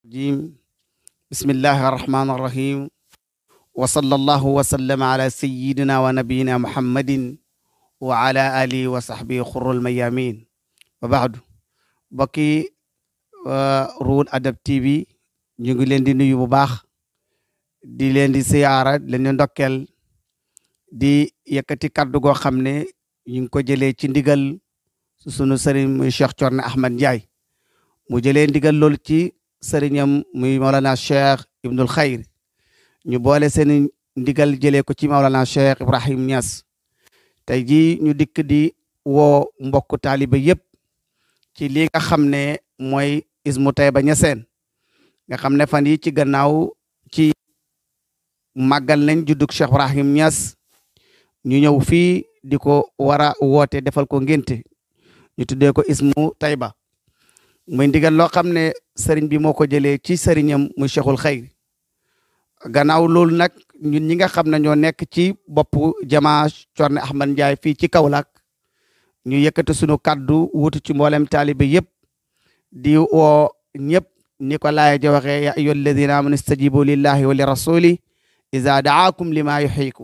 الرجيم بسم الله الرحمن الرحيم وصلى الله وسلم على سيدنا ونبينا محمد وعلى آله وصحبه خر الميامين وبعد بكي Roune Adab TV ñu ngi leen di nuyu bu baax di leen di siyaara leen di ndokkel di yëkkati kaddu goo xam ne ñu ngi ko jëlee ci ndigal sunu sëriñ muy Cheikh Thierno Ahmed Ndiaye mu jëlee ndigal loolu ci sëriñam muy Maolana Cheikh Ibnul Khayr ñu boole seen ndigal jëlee ko ci Maolana Cheikh Ibrahim Niass tey jii ñu dikk di woo mbokku taaliba yëpp ci li nga xam ne mooy ismu Taïba Niassène nga xam ne fan yi ci gannaaw ci màggal nañ juddug Cheikh Ibrahim Niass ñu ñëw fii di ko war a woote defal ko ngénte ñu tuddee ko ismu Taïba muy ndigal loo xam ne sëriñ bi moo ko jëlee ci sëriñam muy Cheikhul Khayr gannaaw loolu nag ñun ñi nga xam ne ñoo nekk ci boppu jamaa Thierno Ahmed Ndiaye fii ci Kaolack ñu yëkkati sunu kaddu wutu ci mboolem taalibe yëpp di woo ñëpp ni ko laaya ja waxee ya ayyuha alladina amanu istajibu lillahi wa li rasuli iza daakum lima yuhyikum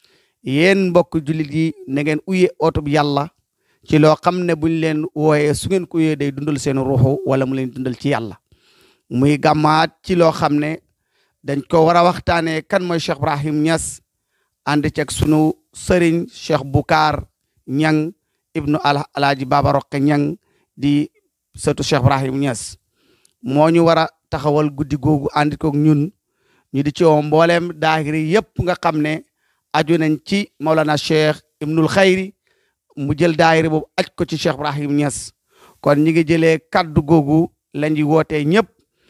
yéen mbokk jullit yi na ngeen uye otub yàlla ci loo xam ne buñ leen wooyee su ngeen ko uyee day dundal seen ruuxu wala mu leen dundal ci yàlla muy gàmmaat ci loo xam ne dañ ko war a waxtaanee kan mooy Cheikh Ibrahim Niass ànd ceeg sunu sëriñ Cheikh Boucar Ñang ibnu alaaji Baba Roqe Ñang di sëtu Cheikh Ibrahim Niass moo ñu war a taxawal guddi googu ànd koog ñun ñu di ci woo mbooleem daahiri yëpp nga xam ne aju nañ ci Maulana Cheikh Ibnul Khayri mu jël daahiri boobu aj ko ci Cheikh Ibrahim Niass kon ñi ngi jëlee kaddu googu lañ di wootee ñëpp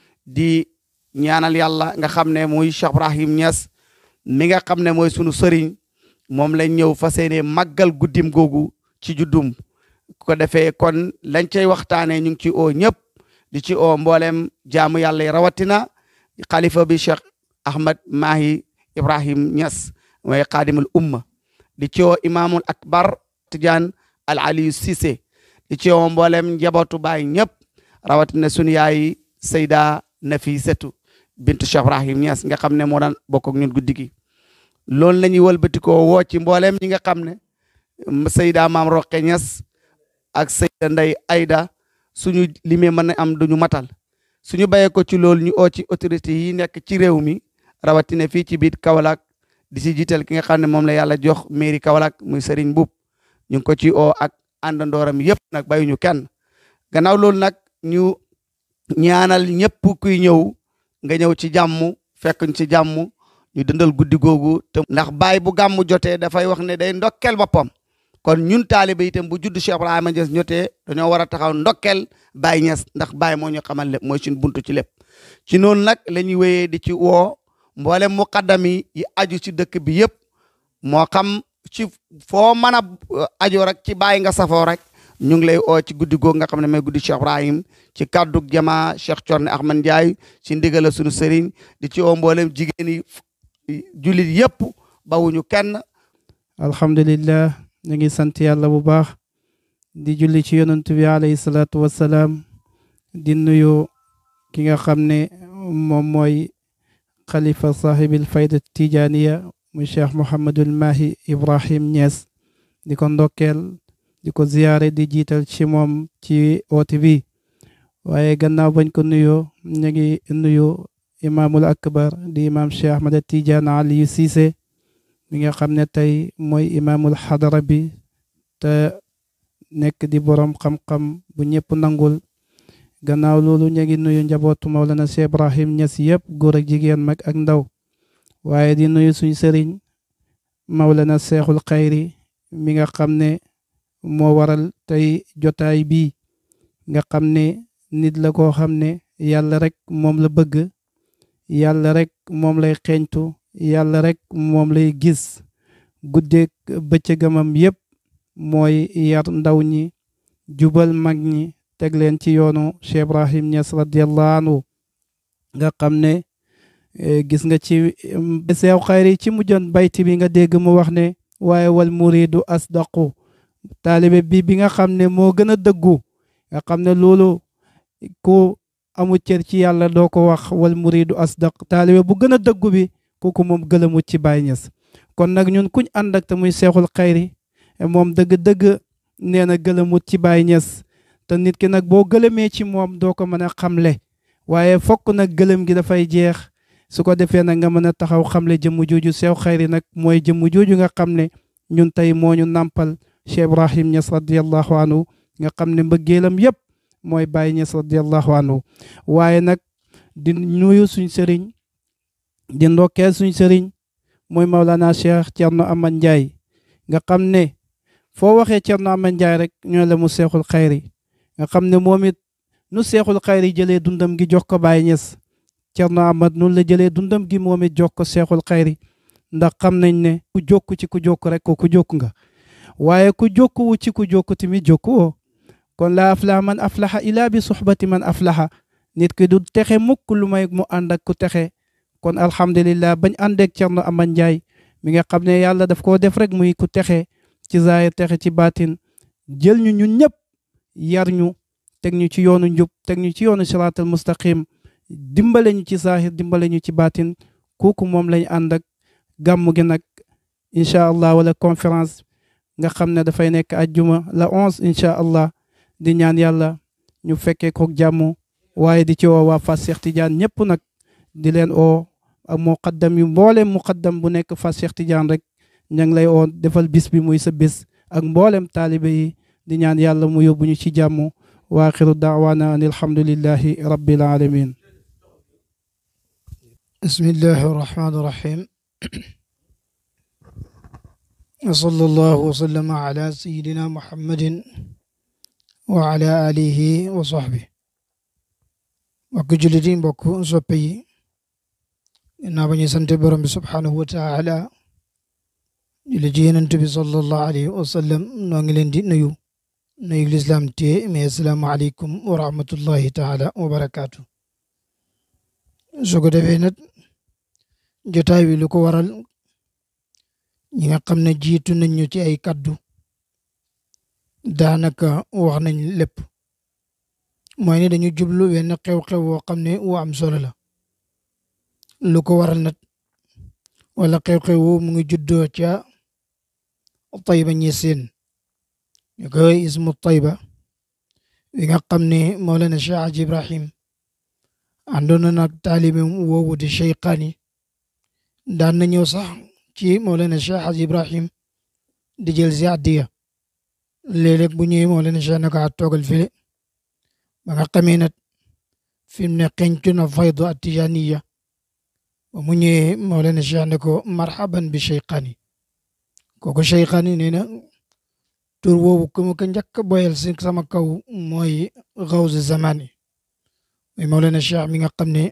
di ñaanal yàlla nga xam ne muy Cheikh Ibrahim Niass mi nga xam ne mooy sunu sëriñ moom lañ ñëw fas yéene màggal guddim googu ci juddum ko defee kon lañ cay waxtaanee ñu ngi ci oo ñëpp di ci oo mboolem jaamu yàlla yi rawatina xalifa bi Cheikh Ahmad Mahi Ibrahim Niass mooy xaadimul umma di ci oo imaamul akbar Tidiane Al Aliou Cissé di ci oo mboolem njabootu baay ñëpp rawatina sunu yaay Seyda Nafisatu bintu Cheikh Ibrahim Niass nga xam ne moo daan bokk ak ñun guddi gi loolu la ñuy wëlbatikoo woo ci mboolem ñi nga xam ne Seyda Maam Roqe Niass ak Seyda Ndey Ayda suñu limee mën na am duñu matal suñu bayee ko ci loolu ñu oo ci autorité yi nekk ci réew mi rawatina fii ci biir Kaolack di si jiital ki nga xam ne moom la yàlla jox mairie Kaolack muy Serigne Mboup ñu ngi ko ci oo ak àndandooram yëpp nag bayuñu kenn gannaaw loolu nag ñu ñaanal ñëpp kuy ñëw nga ñëw ci jàmm fekk ñu ci jàmm ñu dundal guddi googu te ndax baay bu gàmm jotee dafay wax ne day ndokkel boppam kon ñun taaliba itam bu judd Cheikh Ibrahima Niass ñotee dañoo war a taxaw ndokkel Baye Niass ndax Baye moo ñu xamal lépp mooy suñu buntu ci lépp ci noonu nag la ñuy wéyee di ci woo mboolem muqaddam yi yi aju ci dëkk bi yëpp moo xam ci foo mën a aju rek ci Baye nga safoo rek ñu ngi lay oo ci guddi googu nga xam ne mooy guddi Cheikh Ibrahim ci kaddu jamaa Cheikh Thierno Ahmed Ndiaye ci ndigal suñu sëriñ di ci oo mboolem jigéen yi jullit yëpp bawuñu kenn alhamdulillah ñu ngi sant yàlla bu baax di julli ci yonent bi alayhi salaatu wassalaam di nuyu ki nga xam ne moom mooy xalifa saahibil fayda tijaniya muy cheikh Mouhamadul Mahi Ibrahim Niass di ko ndokkeel di ko ziyaare di jiital ci moom ci oote bi waaye gannaaw bañ ko nuyoo ñu ngi nuyu imaamul akbar di imaam cheikh Ahmad Tidiane Aliou Cissé mi nga xam ne tey mooy imaamul xadara bi te nekk di borom xam-xam bu ñëpp nangul gannaaw loolu ñu ngi nuyu njabootu Mawlana Cheikh Ibrahim Niass yëpp góor ak jigéen mag ak ndaw waaye di nuyu suñ sëriñ Mawlana Cheikhul Khayri mi nga xam ne moo waral tey jotaay bi nga xam ne nit la koo xam ne yàlla rek moom la bëgg yàlla rek moom lay xeeñtu yàlla rek moom lay gis guddeeg bëccëgamam yépp mooy yar ndaw ñi jubal mag ñi teg leen ci yoonu Cheikh Ibrahim Niass radiallahu anhu nga xam ne gis nga ci seew xayri ci mujjoon bayti bi nga dégg mu wax ne waaye wal muridu asdaqu taalibe bi bi nga xam ne moo gën a dëggu nga xam ne loolu ku amul cër ci yàlla doo ko wax wal muridu asdaq taalibe bu gën a dëggu bi kooku moom gëlëmut ci Baay Ñas kon nag ñun kuñ ànd ak te muy seexul xayri moom dëgg-dëgg nee na gëlëmut ci Baay Ñas te nit ki nag boo gëlëmee ci moom doo ko mën a xamle waaye fokk nag gëlëm gi dafay jeex su ko defee nag nga mën a taxaw xamle jëmm jooju seew xayri nag mooy jëmm jooju nga xam ne ñun tey moo ñu nàmpal Cheikh Ibrahim Ñas radiallahu anhu nga xam ne mbëggeelam yépp mooy Baay Ñas radiallahu anhu waaye nag di nuyu suñ sëriñ di ndokkeel suñ sëriñ mooy Maulana Cheikh Thierno Amad Ndiaye nga xam ne foo waxee Thierno Amad Ndiaye rek ñoo la mu seexul xayri nga xam ne moom it nu seexul xayri jëlee dundam gi jox ko Baay Ñas Thierno Amad noonu la jëlee dundam gi moom it jox ko seexul xayri ndax xam nañ ne ku jokku ci ku jokku rek ko ku jokku nga waaye ku jokkuwu ci ku jokku tamit jokkuwoo kon laa aflaha man aflaha ilaa bi suxbati man aflaha nit ki du texe mukk lu may mu ànd ak ku texe kon alhamdulillah bañ àndeek Thierno Amad Ndiaye mi nga xam ne yàlla daf koo def rek muy ku texe ci zaahir texe ci baatin jël ñu ñun ñëpp yar ñu teg ñu ci yoonu njub teg ñu ci yoonu siraatal mustaqim dimbale ñu ci zaahir dimbale ñu ci baatin kooku moom lañ ànd ak gàmmu gi nag incha allah wala conférence nga xam ne dafay nekk ajjuma la onze incha allah di ñaan yàlla ñu fekkee kook jàmm waaye di ci woo waa Fass Cheikh Tidiane ñëpp nag di leen oo ak muqaddam yu mboolem muqaddam bu nekk Fass Cheikh Tidiane rek ña ngi lay oo defal bis bi muy sa bis ak mboolem taalibe yi di ñaan yàlla mu yóbbu ñu ci jàmm wa axiru daawaana an alhamdulillahi rabbil alamin bismillahi irrahmani irrahim وصلى الله وسلم على سيدنا محمد وعلى آله وصحبه mbokk jullit yi mbokk soppe yi ginnaaw ba ñu sant borom bi subhaanahu wa taala julli ci Yonent bi sallallahu alayhi wa sallam noo ngi leen di nuyu nuyu lislaam te mais assalaamu aleykum wa rahmatullahi taala wa barakaatu su ko defee nag jotaay wi lu ko waral ñi nga xam ne jiitu nañ ñu ci ay kaddu daanaka wax nañ lépp mooy ni dañu jublu wenn xew-xew woo xam ne wu am solo la lu ko waral nag wala xew-xew woo mu ngi juddoo ca Tayba Ñaseen ñu koy ismu Tayba wi nga xam ne Mawlana Cheikh Hadj Ibrahim àndoon na nag taalibe woowu di Cheyqaani daan na ñëw sax ci Mawlana Cheikh Hadj Ibrahim di jël si addiya léeg-léeg bu ñëwee Mawlana Cheikh naka toogal file ba nga xamee nag fi mu ne xencu na faydu atijaniya ba mu ñëwee Mawlana Cheikh ne ko marhaban bi Cheyqaani kooku Cheyqaani nee na tur woowu ku ma ko njëkk a boyal si sama kaw mooy xawsu zamani mooy Mawlana Cheikh mi nga xam ne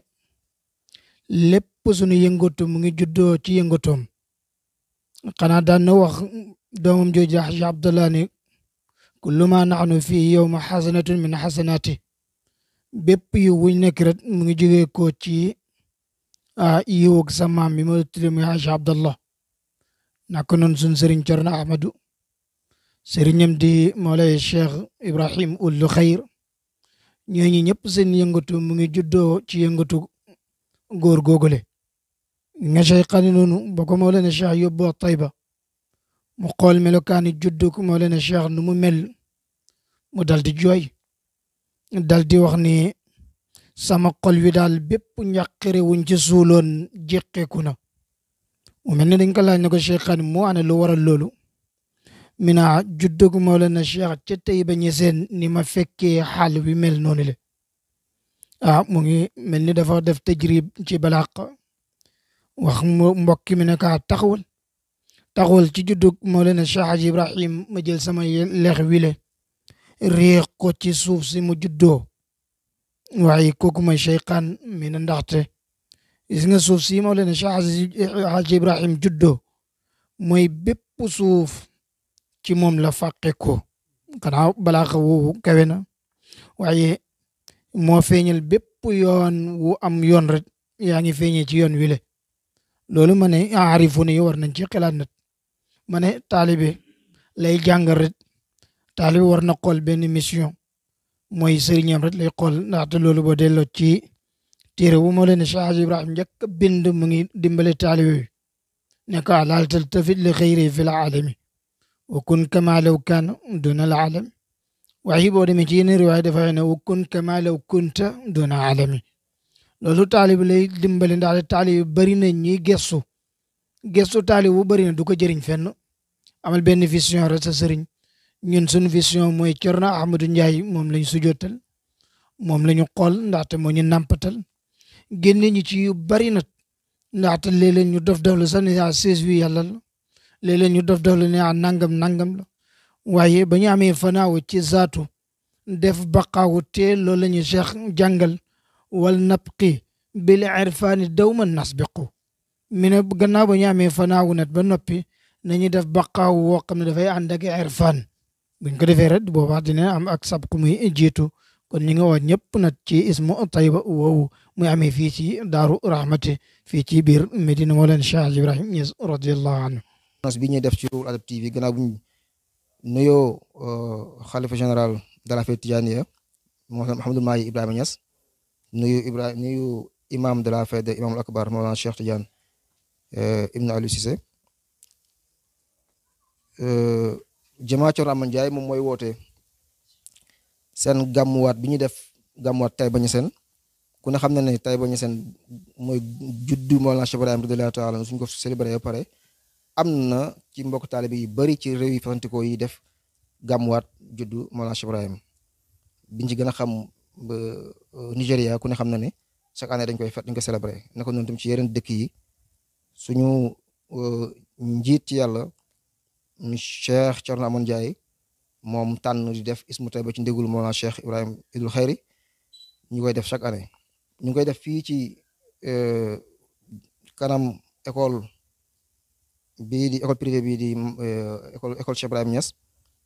lépp sunu yëngatu mu ngi juddoo ci yëngatoom xanaa daan na wax doomam jooju Hajj Abdallah ne kullu ma naxnu fii yowma xasanatun min xasanaati bépp yiw wuñ nekk rek mu ngi jógee ko ci yiw ak sa maam bi ma tudde muy Hajj Abdallah naka noonu sun sëriñ Cerno Ahmadu sëriñam di Mawlay Cheikh Ibrahim ullu xayr ñooñu ñëpp seen yëngatu mu ngi juddoo ci yëngatu góor googule nga Cheyqaani noonu ba ko Mawlana Cheikh yóbboo Tayba mu xool melokaani juddu ko Mawlana Cheikh nu mu mel mu dal di jooy dal di wax ni sama xol wi daal bépp njàqare wuñ ci suuloon jeqeeku na mu mel ni dañ ko laaj ne ko Cheyqaani moo ana lu waral loolu mina juddu ko Mawlana Cheikh ca Tayba Ñaseen ni ma fekkee xaal wi mel noonu le ah mu ngi mel ni dafa def tajrib ci balaq wax mbokk mi ne kaa taxawal taxawal ci juddug Mawlana Cheikh Hadj Ibrahim ma jël sama leex wile réex ko ci suuf si mu juddoo waaye kooku mooy Cheyqaan mi na ndaxte gis nga suuf si Mawlana Cheikh Hadj Ibrahim juddoo mooy bépp suuf ci moom la fàqe ko xanaa balaa xa woowu kawe na waaye moo feeñal bépp yoon wu am yoon rek yaa ngi feeñee ci yoon wile loolu ma ne aarifu ne war nañ ci xalaat nag ma ne taalibe lay jàngal rek taalibe war na xool benn mission mooy sëriñam rek lay xool ndaxte loolu boo delloo ci téere wu moo leen ne Cheikh Ibrahim njëkk bind mu ngi dimbale taalibe yooyu ne ko laal taltafit li xëyri fi l aalami wa kun kama law kaana duna al aalami waaye boo demee ci yeneen riwaay dafa ne wa kun kama law kunta duna aalami loolu taalibe lay dimbale ndaxte taalibe bëri na ñiy gestu gestu taalibe bu bëri na du ko jëriñ fenn amal benn vision rek sa sëriñ ñun suñu vision mooy Cerno Ahmadou Ndiaye moom lañ sujootal moom la ñu xool ndaxte moo ñu nàmpatal génne ñu ci yu bari nag ndaxte léeg-léeg ñu dof dof la sax ne ah sées wi yàlla la léeg-léeg ñu dof dof la ne ah nangam nangam la waaye ba ñu amee fanaaw ci zaatu def baqaawu te loolu la ñu cheikh jàngal wal nabqi bil irfaani dawman nasbiqu mi ne gannaaw ba ñu amee fanaawu nat ba noppi nañu def baqaawu woo xam ne dafay ànd ak irfaan buñ ko defee rek boobaa dina am ak sab ku muy jiitu kon ñu ngi woo ñëpp nag ci ismu tayba woowu muy amee fii ci daaru rahmati fii ci biir Medina Mawlana Cheikh Ibrahim Niass radiyallahu anhu nos bi ñuy def ci Ruhul Adab TV gannaaw bu ñu nuyoo xalifa général de la fête Tidianiya Mouhamadou Mahi Ibrahima Niass nuyu Ibrahima nuyu imam de la fête imamul akbar Mawlana Cheikh Tidiane Ibn Aliou Cissé jamaa Coro Aman Ndiaye moom mooy woote seen gàmmuwaat bi ñuy def gàmmuwaat Taïba Niassène ku ne xam na ne Taïba Niassène mooy juddu Mawlana Cheikh Ibrahim radiyallahu taala suñ ko célébré ba pare am na ci mbokk taalibe yu bëri ci réew yi fasantikoo yi def gàmmuwaat juddu Mawlana Cheikh Ibrahim biñ ci gën a xam ba Nigéria ku ne xam na ne chaque année dañ koy fet dañ koy célébré naka noonu tam ci yeneen dëkk yi suñu njiit ci yàlla Cheikh Thierno Amoon Ndiaye moom tànn di def ismu Taïba ci ndégul Mawlana Cheikh Ibrahim Idul Xayri ñu koy def chaque année ñu ngi koy def fii ci kanam école bii di école privée bii di école école Cheikh Ibrahim Niass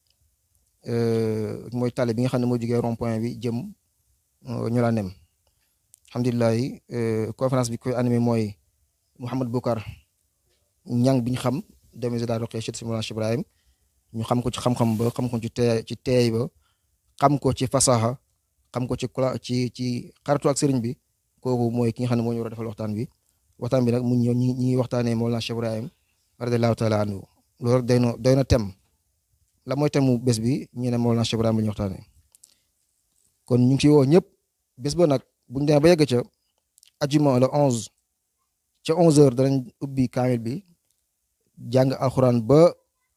mooy tali bi nga xam ne moo jógee rond point bi jëm ñu laa nem alhamdulilah conférence bi koy animé mooy Mouhamed Boukar ñang bi ñu xam doomi daal roqee ci Mawlana Cheikh Ibrahim ñu xam ko ci xam-xam ba xam ko ci teey ci teey ba xam ko ci fasaha xam ko ci kula ci ci xaritu ak sëriñ bi kooku mooy ki nga xam ne moo ñu war a defal waxtaan bi waxtaan bi nag mu ñëw ñi ñi waxtaanee Mawlana Cheikh Ibrahim radiyallahu taala anhu loolu rek doy na doy na tem la mooy temu bés bi ñu ne Mawlana Cheikh Ibrahim la ñu waxtaanee kon ñu ngi ciy woo ñëpp bés ba nag buñu demee ba yegg ca ajuma le onze ca onze heures danañ ubbi kaamil bi jàng alxuraan ba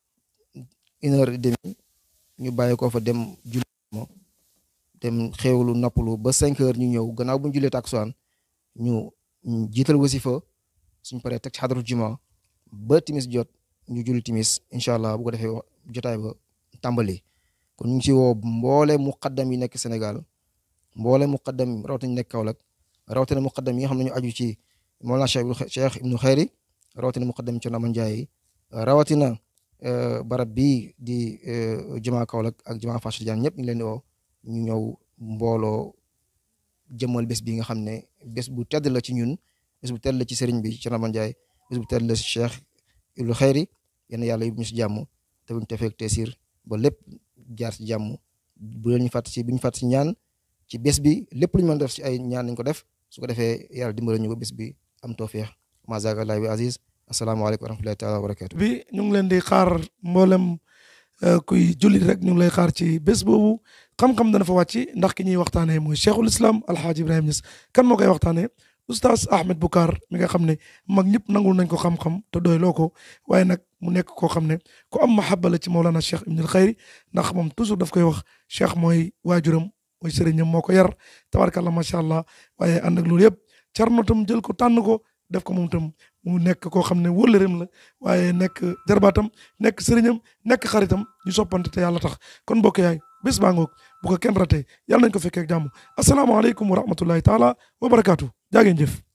une heure et demie ñu bàyyi ko fa dem julli mo dem xéewlu noppalu ba cinq heures ñu ñëw gannaaw bu ñu jullee takusaan ñu jiital wasifa suñ paree teg ci xadaru juma ba timis jot ñu julli timis incha allah bu ko defee jotaay ba tàmbali kon ñu ngi ci woo mboole muqaddam yi nekk Sénégal mboole muqaddam rawatina nekk Kaolack rawatina muqaddam yi nga xam ne ñu aju ci Mawlana Cheikh Cheikh Ibnu Xayri rawatina muqaddam Cerno Aman Njaay rawatina barab bii di jumaa Kaolack ak jumaa Fass Tidiane ñëpp ñu leen di woo ñu ñëw mbooloo jëmmal bés bi nga xam ne bés bu tedd la ci ñun bés bu tedd la ci sëriñ bi Cerno Aman Njaay bés bu tedd la ci Cheikh Ibnu Xayri yéen yàlla yóbbu ñu si jàmm te buñ tefeek teesir ba lépp jaar ci jàmm bu leen ñu fàtt ci bu ñu fàtt ci ñaan ci bés bi lépp lu ñu mën def ci ay ñaan nañ ko def su ko defee yàlla dimbale ñu ba bés bi am tawfeex ma zaga Allah bi aziz asalaamaaleykum wa rahmatullahi taala wa barakatu bi ñu ngi leen di xaar mboolem kuy jullit rek ñu ngi lay xaar ci bés boobu xam-xam dana fa wàcc ndax ki ñuy waxtaanee mooy cheikhul islam alhaaji ibrahima Niass kan moo koy waxtaanee oustaz Ahmed Boucar mi nga xam ne mag ñëpp nangul nañ ko xam-xam te doy loo ko waaye nag mu nekk koo xam ne ku am mahabba la ci Mawlana Cheikh Ibnul Xayri ndax moom toujours daf koy wax cheikh mooy waajuram mooy sëriñam moo ko yar tabarkàllah macha allah waaye ànd ak loolu yëpp Cerno tam jël ko tànn ko def ko moom tam mu nekk koo xam ne wóllëreem la waaye nekk jarbaatam nekk sëriñam nekk xaritam ñu soppante te yàlla tax kon mbokk yaay bés baa ngoog bu ko kenn ratee yàlla nañ ko fekkee ak jàmm asalaamaaleykum wa rahmatullahi taala wa barakaatu jaa ngeen jëf